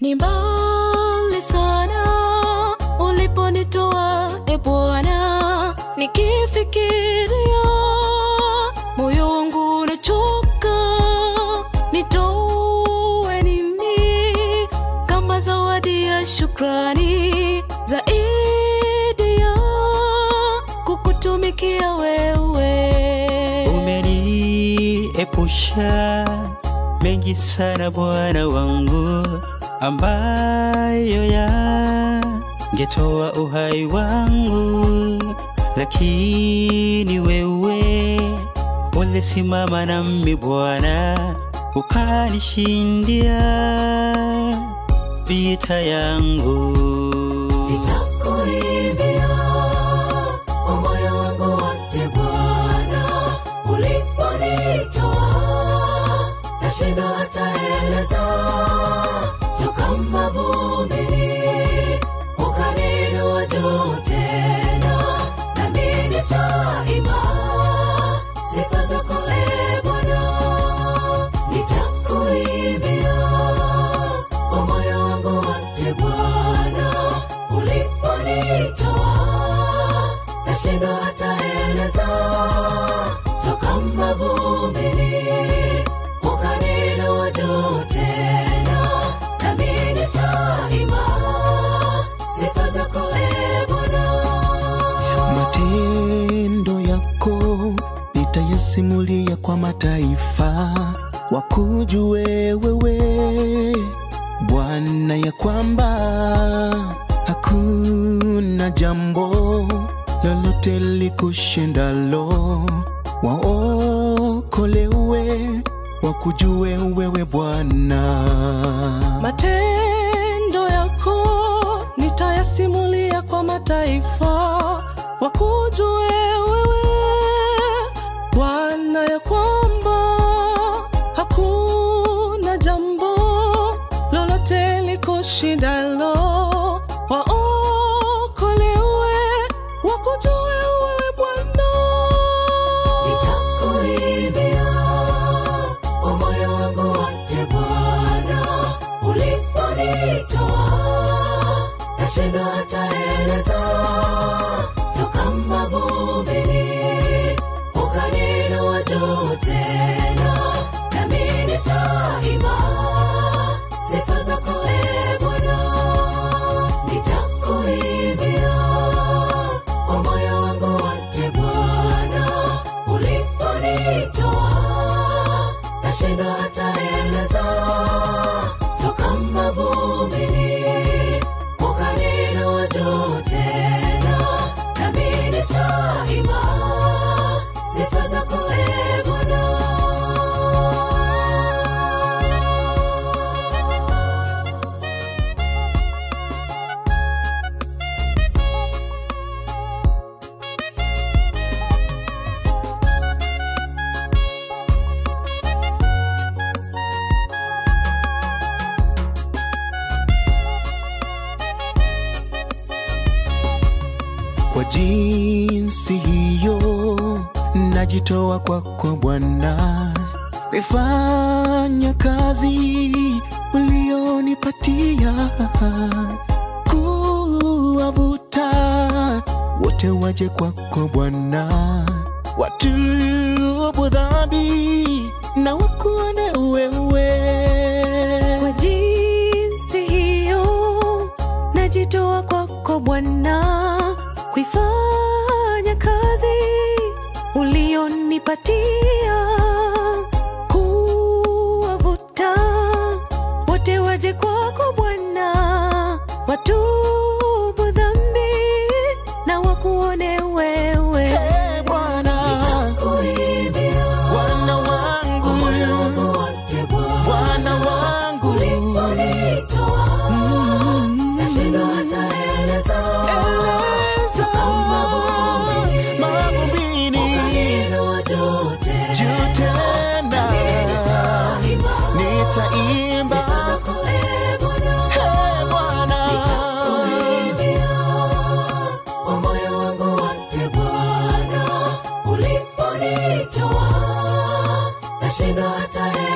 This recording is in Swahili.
ni mbali sana uliponitoa e Bwana, nikifikiria moyo wangu unachoka, nitoe nini kama zawadi ya shukrani zaidi ya kukutumikia wewe. Umeniepusha mengi sana Bwana wangu, ambayo yangetoa uhai wangu, lakini wewe ulisimama nami Bwana, ukanishindia vita yangu. Nitakuimbia kwa moyo wangu wote Bwana, uliponitoa nashindwa hata eleza, toka mavumbini ukaninua juu tena, nami nitaimba sifa zako e Bwana, nitakuimbia kwa moyo wangu wote Bwana, uliponitoa nashindwa hata eleza, toka mavumbini ukaninua juu tena, nami nitaimba sifa zako e Bwana. Matendo yako nitayasimulia kwa mataifa, wakujue wewe Bwana, ya kwamba hakuna jambo lolote likushindalo. Waokolewe wakujue wewe Bwana. Matendo yako nitayasimulia kwa mataifa, wakujue wewe Bwana, ya kwamba hakuna jambo lolote likushindalo. Waokolewe wakujue wewe Bwana. Nitakuimbia kwa moyo wangu wote Bwana, uliponitoa nashindwa hata eleza, toka mavumbini ukaninua juu tena, nami nitaimba sifa zako e Bwana, nitakuimbia kwa moyo wangu wote Bwana, uliponitoa nashindwa hata eleza, toka mavumbini ukaninua juu tena, nami nitaimba sifa zako e Bwana. Kwa jinsi hiyo najitoa kwako Bwana, kuifanya kazi ulionipatia, kuwavuta wote waje kwako Bwana, watubu dhambi na wakuone wewe. Kwa jinsi hiyo najitoa kwako Bwana, kuifanya kazi ulionipatia, kuwavuta wote waje kwako Bwana, watubu dhambi na wakuone wewe. Hey, Bwana, Kuimbia Bwana wangu, kwa moyo wangu wote Bwana, Bwana wangu, uliponitoa nashindwa hata eleza, eleza mavumbini mavumbini ukaninua juu tena, juu tena, nitaimba sifa zako e Bwana. Hey, Bwana, Kuimbia kwa moyo wangu wote Bwana, uliponitoa nashindwa hata